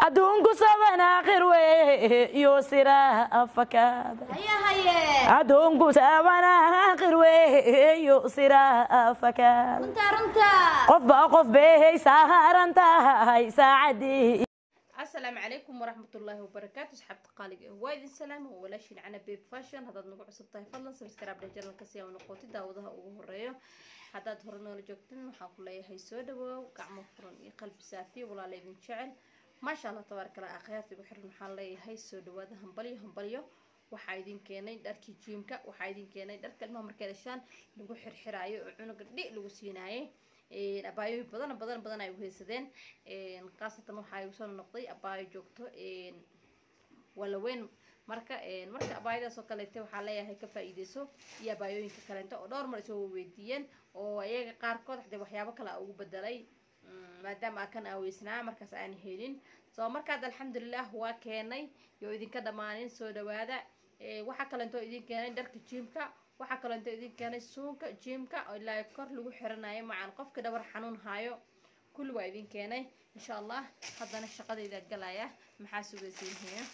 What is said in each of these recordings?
adduunku saban aakhir weeyo siraa fakaada haye haye adduunku saban aakhir weeyo siraa fakaada runta runta qofba qof bay saaran tahay saacadii asalaamu calaykum waraxmatullaahi wabarakaatu asxaabta qaaliga ah waa idin salaama waa walaashiin cana babe fashion haddaad nagu cusub tahay fadlan subscribe dheh janalka si aa noqoti daawadaha ugu horeeyo haddaad hore noola joogtin waxaan ku leeyahay soo dhawoow gacmo furan iyo qalbi saafiya walaala idin jecel maasha allah tabaaraka allah akhyaarta igu xiran waxaan leeyahay soo dhawaada hambalyo hambalyo waxaa idin keenay dharkii jiimka waxaa idin keenay dharka ilmaha markay dhashaan lagu xirxiraayo oo cunuga dhi lagu siinaayay abaayooyin badan badan badan ay uheysadeen khaasatan waxaa igu soo noqday abaayo joogto walaweyn marka marka abaayadaas oo kaleete waxaa leeyahay ka faa-iideyso iyo abaayooyinka kaleento oo dhowr mar isoo weydiiyeen oo iyaga qaarkood hadee waxyaabo kale a ugu bedelay maadaama aa kan aaweysnaa markaas aan helin soo markaad alxamdulilah waa keenay yo idinka dhammaanin soo dhawaada waxaa kaleento idin keenay dharka jiimka waxaa kaleento idin keenay suunka jiimka ilaa kor lagu xiranayo macaan qofka dhabar xanuun haayo kulli waa idin keenay insha allah haddana shaqadayda galaya maxaa sugaysiinhaya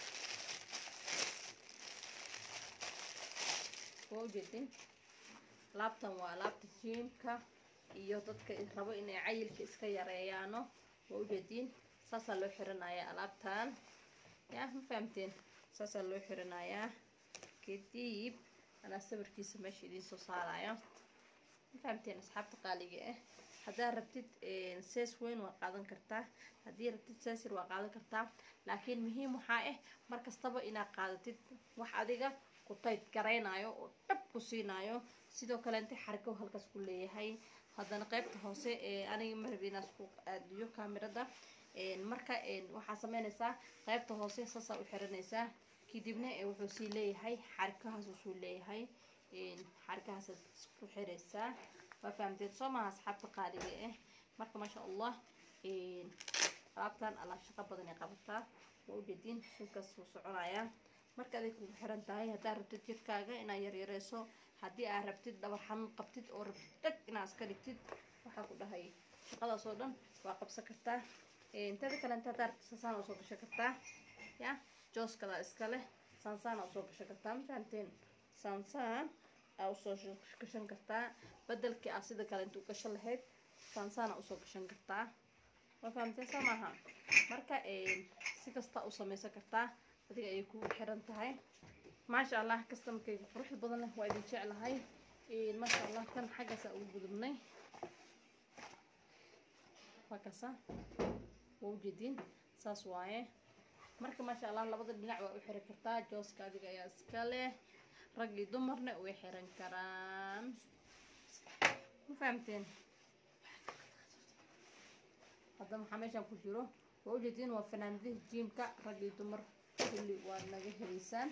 waa ujeedin laabtan waa laabta jiimka iyo dadka rabo inay cayilka iska yareeyaano waa ujeediin saasaa loo xiranayaa alaabtan ya ma fahamteen saasaa loo xiranayaa kadib anaa sawirkiisa meesha idiin soo saaraya ma fahamteen asxaabta qaaliga ah haddaad rabtid sees weyn waa qaadan kartaa haddii rabtid seesir waa qaadan kartaa laakiin muhiim waxaa ah mar kastaba inaad qaadatid wax adiga ku tayd garaynayo oo dhab ku siinayo sidoo kaleente xargo halkaas ku leeyahay haddana qeybta hoose aniga marab inaas ku aadiyo kaamirada marka waxaa sameynaysaa qeybta hoose saasaa u xiranaysaa kadibna wuxuu sii leeyahay xarkahaas usuu leeyahay xarkahaasaad isku xiraysaa waa fahamteed soo maha asxaabta qaaliga ah marka maasha allah alaabtan alaab shaqo badan ay qabataa waa ujeediin sunkaas wuu soconayaa marka aday kugu xiran tahay haddaad rabtid jirkaaga inaad yaryareyso haddii aad rabtid dhabar xanuun qabtid oo rabtid dhag inaad iska dhigtid waxaa ku dhahay shaqadaas oo dhan waa qabsan kartaa intada kalenta haddaad rabtid sansaan usoo gashan kartaa ya jooskada iska leh sansaan usoo gashan kartaa ma fahamteen sansaan aa usoo gashan kartaa bedelkii aa sida kale intuu gashan lahayd sansaan aa usoo gashan kartaa ma fahamteen soo maaha marka si kasta u samaysan kartaa adiga ayay kugu xiran tahay maasha allah kastamkayga quruxda badan leh waa idin jeclahay maasha allah kan xaggaasaa ugu gudubnay waa kasa waa ujeediin saas waaye marka maasha allah labada dhinac waa u xiran kartaa jooska adiga ayaa iska leh rag iyo dumarna way xiran karaan ma fahamteen hadda maxaa meeshaan ku jiro waa ujeediin waa fanaanadihi jiimka rag iyo dumar kulli waad naga helaysaan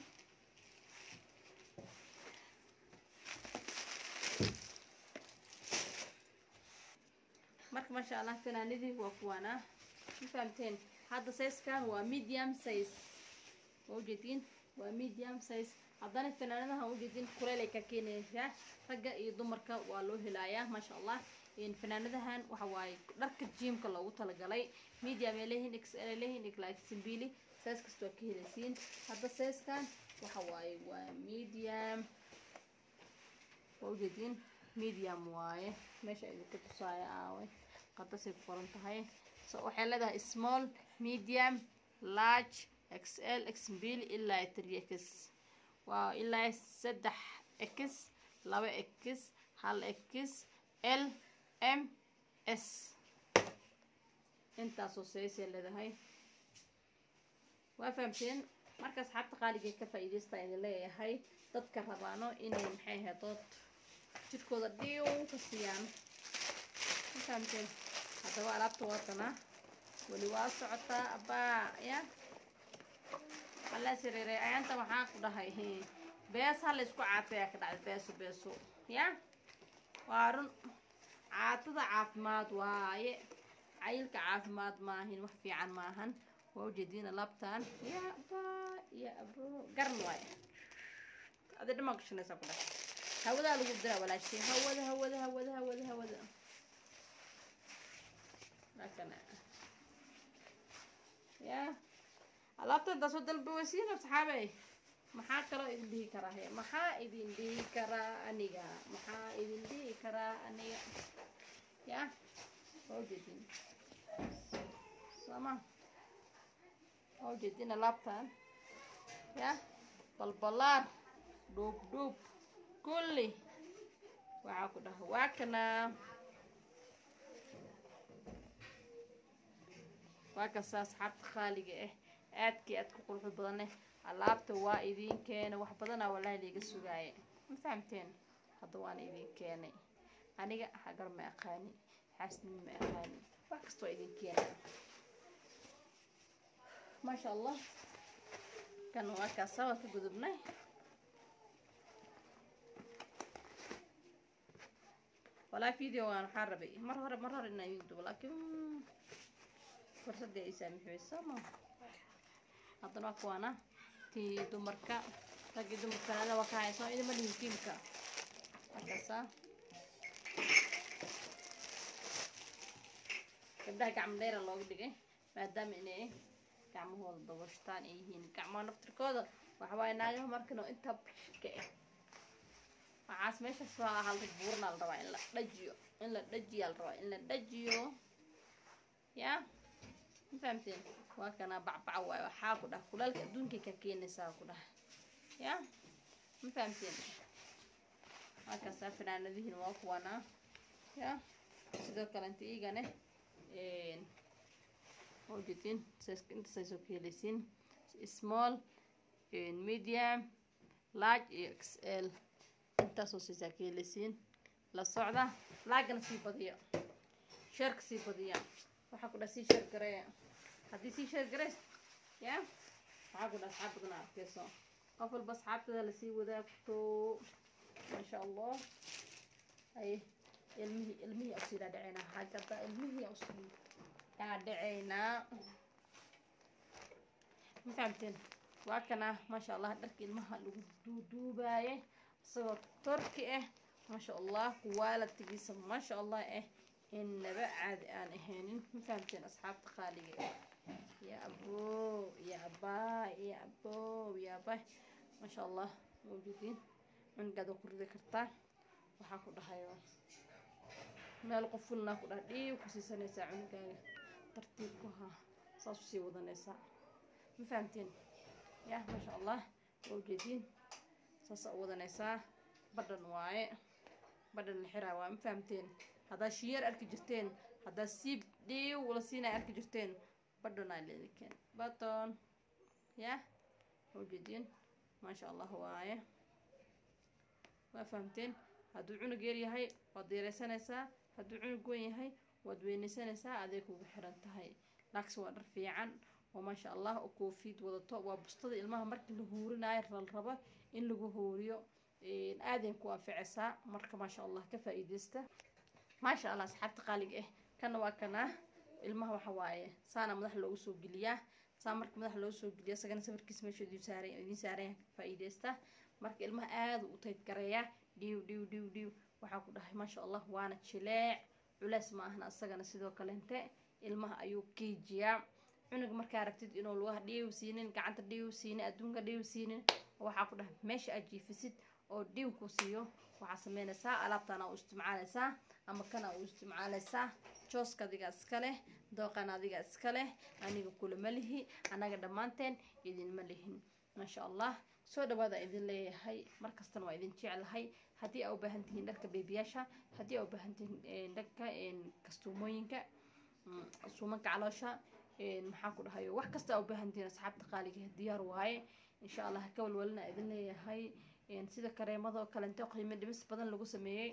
marka maasha allah fanaanadii waa kuwaana ma fahamteen hadda sayskan waa medium size waa ujeediin waa medium size haddana fanaanadaha ujeediin kuleel ay ka keenaysaa ragga iyo dumarka waa loo helayaa maasha allah fanaanadahan waxa waaye dharka jiimka loogu talagalay medium ay leeyihiin xl ay leeyihiin like simbili size kasta waa ka helaysiin hadda sizekan waxa waaye waa medium waa ujeediin medium waaye meesha idinka tusaaya aawe qadasay ku qoran tahay so waxay leedahay small medium large xl xmbili ilaa three x waa ilaa saddex x laba x hal x l m s intaasoo saysay leedahay waa fahamteen marka asxaabta qaaliga ka faa-iideysta idin leeyahay dadka rabaano inay maxay ahayd dood jirkooda dhiiw ka siiyaan ma fahamteen haddaba alaabta waatana weli waa socotaa abbaa ya halaa siriiray ayaanta waxaa ku dhahay bees hala isku caatayaa ka dhacday beeso beeso ya waa run caatada caafimaad waaye cayilka caafimaad maahin wax fiican maahan waa ujeediina laabtan ya aba ya abo garan waaye adi dhamaa gashanaysaa ku dhahay hawadaa lagu diraa walaashay hawada hawada hawada hawada hawada ya alaabta intaa soo dalba weysiin asxaabey maxaa kaloo idin dhihi karaa he maxaa idin dhihi karaa aniga maxaa idin dhihi karaa aniga ya waa ujeedin sooma waa ujeedin alaabtan ya balbalaar dhuub dhuub kulli waxaa ku dhaha waa kana waa kasta asxaabta qaaliga ah aadkii aad ku qurux badaneh alaabta waa idiin keenay wax badanaa walaahi liiga sugaaya ma fahamteen hadda waana idiin keenay aniga hagar ma aqaani xaasnimo ma aqaani wax kastoo idiin keenay maasha allah kan waa kaasa waa ka gudubnay walaa videogan waxaa rabay mar hore mar hore inaan idin dubo laakiin fursadii ay saamixeyso ma haddana waa kuwaana tii dumarka raggii dumarkanada waa ka hayso idima dhihin kiimka markaasa gabdhaha gacmo dheera looga dhigay maadaama inay gacmahooda dabashtaan ay yihiin gacmaha naftirkooda waxawaaye naagaha markan oo intaa bishka ah waxaas meeshaas waa halda buurna la rabaa in la dhajiyo in la dhajiyaa la rabaa in la dhajiyo ya ma fahamteen waa kana bacbaca waayo waxaa ku dhah kulaalka adduunkay ka keenaysaa ku dhah ya ma fahamteen waa kaasaa fanaanadihiin waa kuwana ya sidoo kale inta iigane ujeedin intaasay soo ka helaysiin small medium large iyo xl intaasoo siisaa ka helaysiin la socda laagana sii badiya sheerka sii badiya waxaa ku dhaha sii sheer gareeya haddii sii sheer gareys ya waxaa ku dhaha asxaab badan arkeyso qof walba asxaabtada lasii wadaagto maasha allah ay ilmihii ilmihii usii dhaadhaceynaa hagada ilmihii usii dhaadhaceynaa ma fahamteen waa kana maasha allah dharka ilmaha lagu duuduubaaye isagoo torki ah maasha allah kuwaalatigiisa maasha allah ah inaba caadi aan ahaynin ma fahamteen asxaabta qaaliga ah ya aboo ya abaa ya aboo ya abaa maasha allah mawjuudiin cunugaada ku ridi kartaa waxaa ku dhahayo meel qofulnaa ku dhaha dhiib ku siisanaysaa cunugaaga tartiib ku haa saas usii wadanaysaa ma fahamteen ya maasha allah mawjuudiin saasa u wadanaysaa badhan waaye badhan la xiraa waa ma fahamteen haddaa shiyeer arki jirteen haddaa siib dhiiw la siinay arki jirteen badhanaa leedikeen baton ya mawjuudiin maasha allah waaye waa fahamteen hadduu cunug yar yahay waad deereysanaysaa hadduu cunug weyn yahay waad weynaysanaysaa aday kugu xiran tahay laakse waa dhar fiican oo maasha allah oo koofiid wadato waa bustada ilmaha markii la huurinayo lal rabo in lagu huuriyo aadan ku anficaysaa marka maasha allah ka faa-iideysta maasha allah asxaabta qaaliga ah kana waa kana ilmaha waxa waaye saana madaxa loogu soo geliyaa saa marka madaxa loogu soo geliya isagana sawirkiisa meesha idiin saaran idiin saaran ka faa-iideysta marka ilmaha aada u tayd gareeya dhiw dhiw dhiw dhiw waxaa ku dhahay maasha allah waana jileec culeys ma ahna isagana sidoo kalente ilmaha ayuu kiijiyaa cunuga markaa rabtid inuu lugaha dhiiw siinin gacanta dhiiw siinin adduunka dhiiw siinin waxaa ku dhahay meesha aad jiifisid oo dhiiw ku siiyo waxaa sameynaysaa alaabtana u isticmaalaysaa ama kana u isticmaalaysaa jooska adiga iska leh dooqan adiga iska leh aniga kulama lihi annaga dhammaanteen idinma lihin maasha allah soo dhawaada idin leeyahay markastana waa idin jeclahay haddii aa u baahan tihiin dharka beebiyaasha haddii aa u baahan tihiin dharka kastuumooyinka suumanka caloosha maxaa ku dhahayo wax kasta aa u baahan tihiin asxaabta qaaliga diyaar waaye insha allah ka walwalina idin leeyahay sida kareemada oo kalente qiimo dhimis badan lagu sameeyey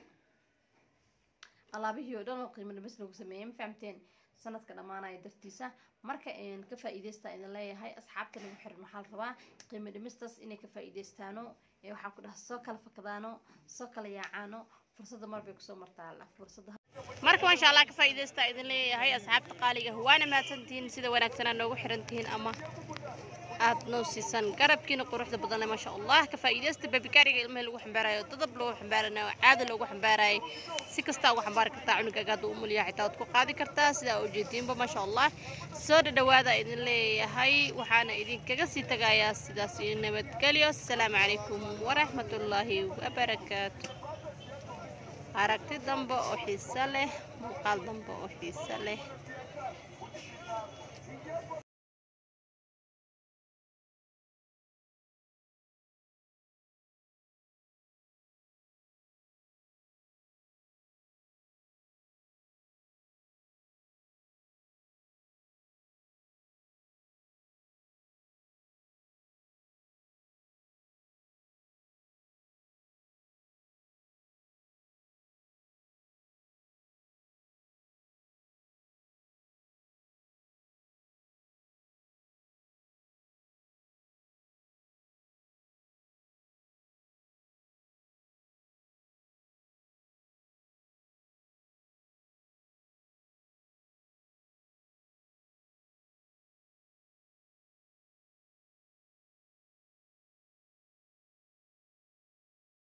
alaabihii oo dhan oo qiimo dhimis lagu sameeyey ma fahamteen sanadka dhammaanaya dartiisa marka ka faa-iideysta idin leeyahay asxaabta nagu xiran waxaa la rabaa qiimo dhimistaas inay ka faa-iideystaano waxaa ku dhaha soo kala fakadaano soo kala yaacaano fursadda mar bay kusoo martaa fursadda marka maasha allah ka faa-iideysta idin leeyahay asxaabta qaaliga waana mahadsantihiin sida wanaagsanaa noogu xiran tihiin ama aad noo siisaan garabkiina quruxda badanle maasha allah ka faa'iidaysta babikaariga ilmaha lagu xambaarayo dadab lagu xambaaranayo caada loogu xambaarayo si kastaa ugu xambaari kartaa cunugaaga hadduu umulyaha xitaa waad ku qaadi kartaa sidaa ujeediinba maasha allah soo dhadhawaada idin leeyahay waxaana idinkaga sii tagayaa sidaas iyo nabadgelyo asalaamu calaykum waraxmatullaahi wabarakaatu aragti dambe oo xiiso leh muuqaal dambe oo xiiso leh